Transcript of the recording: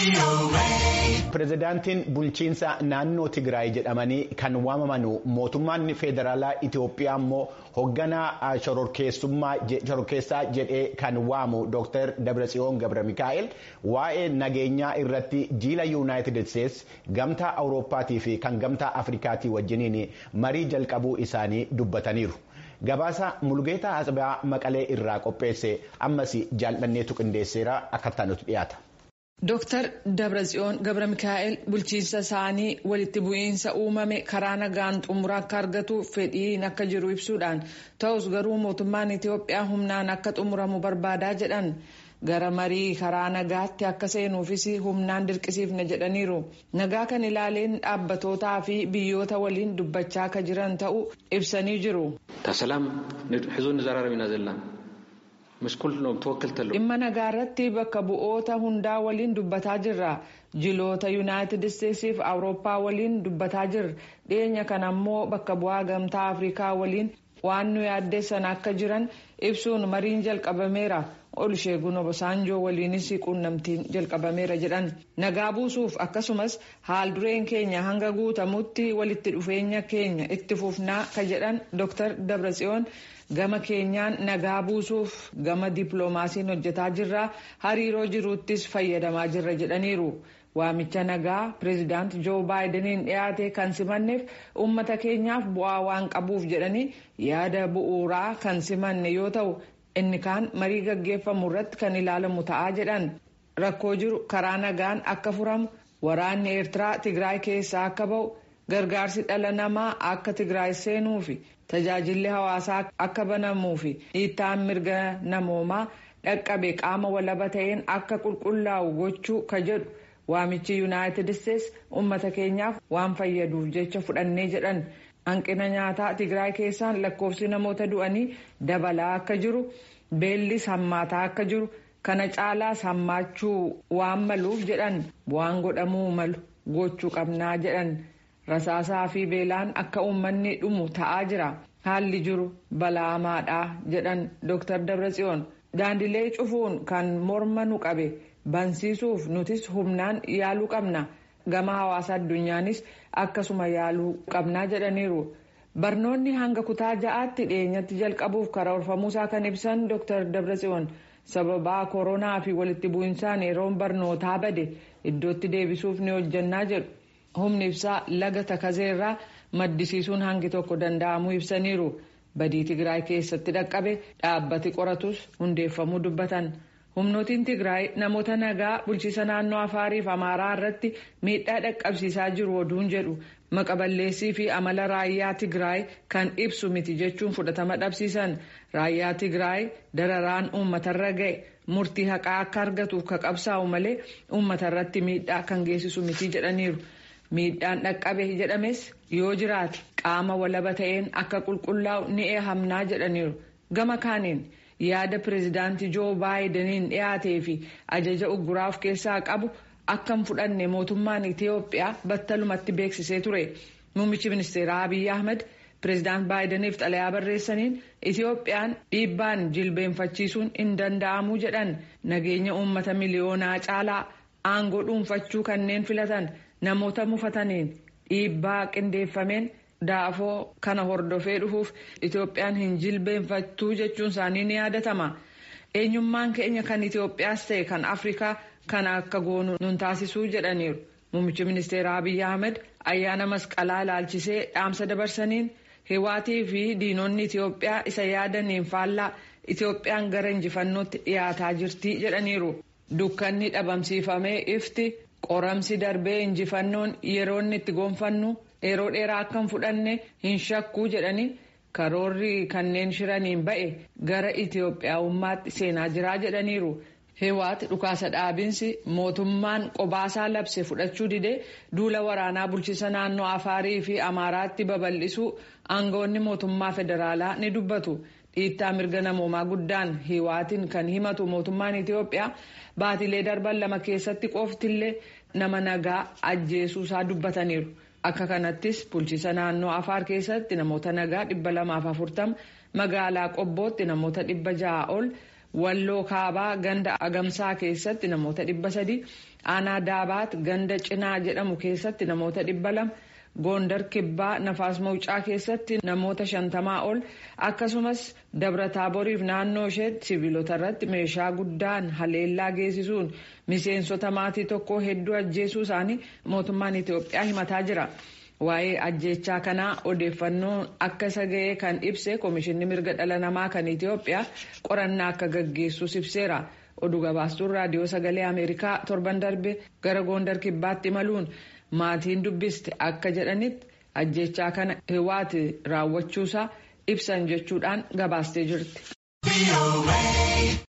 Pireezidaantiin bulchiinsa naannoo Tigraay jedhamanii kan waamaman mootummaan federaalaa Itoophiyaa immoo hoogganaa shororkeessaa jedhee kan waamu Dr. Dabratsiyoon Gabra Mikaa'el waa'ee nageenyaa irratti jiila Yuunaayitid Isteetsi gamtaa Awurooppaatii fi kan gamtaa Afrikaatii wajjiniin marii jalqabuu isaanii dubbataniiru. Gabaasa Mulgeetaa Asbaa Maqalee irraa qopheesse ammas jaalladheetu qindeesseera akka taanutu dhiyaata. Dooktar Dabratsiyoon Gabra Mikaa'el bulchiinsa isaanii walitti bu'iinsa uumame karaa nagaan xumura akka argatu fedhiin akka jiru ibsuudhaan ta'us garuu mootummaan Itoophiyaa humnaan akka xumuramu barbaadaa jedhan gara marii karaa nagaatti akka seenuufis humnaan dirqisiifne jedhaniiru. Nagaa kan ilaaleen dhaabbatootaa fi biyyoota waliin dubbachaa akka jiran ta'uu ibsanii jiru. Tasalaam xizuun nizaraaraam inaa zellaan. dhimma nagaa irratti bakka bu'oota hundaa waliin dubbataa jirra jiloota yuunaayitid isteetsiif awurooppaa waliin dubbataa jirra dhiyeenya kana ammoo bakka bu'aa gamtaa afrikaa waliin waan nu yaaddeessan akka jiran ibsuun mariin jalqabameera olusheegun obasaanjoo waliinis quunnamtiin jalqabameera jedhan nagaa buusuuf akkasumas haal dureen keenya hanga guutamutti walitti dhufeenya keenya itti fufnaa ka jedhan dooktar dabratsiyoon. gama keenyaan nagaa buusuuf gama dippiloomaasiin hojjetaa jirra hariiroo jiruuttis fayyadamaa jirra jedhaniiru waamicha nagaa pireezidaant joo baayidaniin dhiyaate kan simanneef ummata keenyaaf bu'aa waan qabuuf jedhanii yaada bu'uuraa kan simanne yoo ta'u inni kaan marii gaggeeffamu irratti kan ilaalamu ta'aa jedhan rakkoo jiru karaa nagaan akka furamu waraanni eertiraa tigraay keessaa akka ba'u gargaarsi dhala namaa akka tigraay seenuufi. tajaajilli hawaasaa akka banamuu fi dhiittaan mirga namoomaa dhaqqabe qaama walaba ta'een akka qulqullaa'u gochuu ka jedhu waamichi yuunaayitid isteetsi ummata keenyaaf waan fayyaduuf jecha fudhannee jedhan hanqina nyaataa tigraay keessaan lakkoofsi namoota du'anii dabalaa akka jiru beellis hammaataa akka jiru kana caalaas hammaachuu waan maluuf jedhan waan godhamuu malu gochuu qabnaa jedhan. rasaasaa fi beelaan akka uummanni dhumu ta'aa jira haalli jiru balaamaadha jedhan dooktar dabratsiyoon daandilee cufuun kan morma nu qabe bansiisuuf nutis humnaan yaaluu qabna gama hawaasa addunyaanis akkasuma yaaluu qabnaa jedhaniiru barnoonni hanga kutaa ja'aatti dhiyeenyatti jalqabuuf karoorfamuusaa kan ibsan dooktar dabratsiyoon sababaa koronaa fi walitti bu'insaan yeroon barnootaa bade iddootti deebisuuf ni hojjannaa jedhu. humni ibsaa laga takazeerraa maddisiisuun hangi tokko danda'amuu ibsaniiru badii tigraay keessatti dhaqqabe dhaabbati qoratus hundeeffamuu dubbatan humnootiin tigraay namoota nagaa bulchiisa naannoo afaariif amaaraa irratti miidhaa dhaqqabsiisaa jiru oduun jedhu maqaballeessii fi amala raayyaa tigraay kan ibsu miti jechuun fudhatama dhabsiisan raayyaa tigraay dararaan uummatarra ga'e murtii haqaa akka argatuuf ka qabsaa'u malee uummatarratti miidhaa kan geessisu miti jedhaniiru. miidhaan dhaqqabe jedhames yoo jiraate qaama walaba ta'een akka qulqullaa'u ni eehamnaa jedhaniiru gama kaaniin yaada pireezidaantii joo baayidaniin dhiyaatee fi ajaja ugguraa of keessaa qabu akka hin fudhanne mootummaan itiyoophiyaa battalumatti beeksisee ture muummichi ministeeraa abiyyi ahmed pireezidaant baayidaniif xalayaa barreessaniin itiyoophiyaan dhiibbaan jilbeenfachiisuun hin danda'amuu jedhan nageenya uummata miliyoonaa caalaa aangoo dhuunfachuu kanneen filatan. namoota mufataniin dhiibbaa qindeeffameen daafoo kana hordofee dhufuuf itoophiyaan hin jilbeenfattuu jechuun isaanii ni yaadatama eenyummaan keenya kan itiyoophiyaas ta'e kan afrikaa kana akka goonu nun taasisuu jedhaniiru muummichi ministeera abiyyi ahmed ayyaana masqalaa ilaalchisee dhaamsa dabarsaniin hiwaatii fi diinonni itiyoophiyaa isa yaadaniin faallaa itiyoophiyaan gara injifannootti dhiyaataa jirti jedhaniiru dukkanni dhabamsiifamee ifti. qoramsi darbee injifannoon yeroo inni itti gonfannu yeroo dheeraa akka hin fudhanne hin shakkuu jedhanii karoorri kanneen shiraniin ba'e gara itiyoophiyaawummaatti seenaa jiraa jedhaniiru. hewaati dhukaasa dhaabinsi mootummaan qobaasaa labse fudhachuu didee duula waraanaa bulchiisa naannoo afaarii fi amaaraatti babal'isuu aangawoonni mootummaa federaalaa ni dubbatu. dhiittaa mirga namoomaa guddaan hiwaatiin kan himatu mootummaan itiyoophiyaa baatilee darban lama keessatti qoftillee nama nagaa ajjeesuusaa dubbataniiru akka kanattis bulchiisa naannoo afaar keessatti namoota nagaa dhibba lamaaf afurtama magaalaa qobbootti namoota dhibba ja'a ol walloo kaabaa ganda agamsaa keessatti namoota dhibba sadi aanaa daabaat ganda cinaa jedhamu keessatti namoota dhibba lama goondar kibbaa nafaas mawucaa keessatti namoota shantamaa ol akkasumas dabra taaboriif naannoo isheetti siviilota irratti meeshaa guddaan haleellaa geessisuun miseensota maatii tokkoo hedduu ajjeesuu isaanii mootummaan itiyoophiyaa himataa jira. waa'ee ajjechaa kanaa odeeffannoo akka isa ga'ee kan ibse koomishinni mirga dhala namaa kan itiyoophiyaa qorannaa akka gaggeessus ibseera oduu gabaastuun raadiyoo sagalee ameerikaa torban darbe gara goondar kibbaatti imaluun maatiin dubbiste akka jedhanitti ajjechaa kana hiwaati raawwachuusaa ibsan jechuudhaan gabaastee jirti.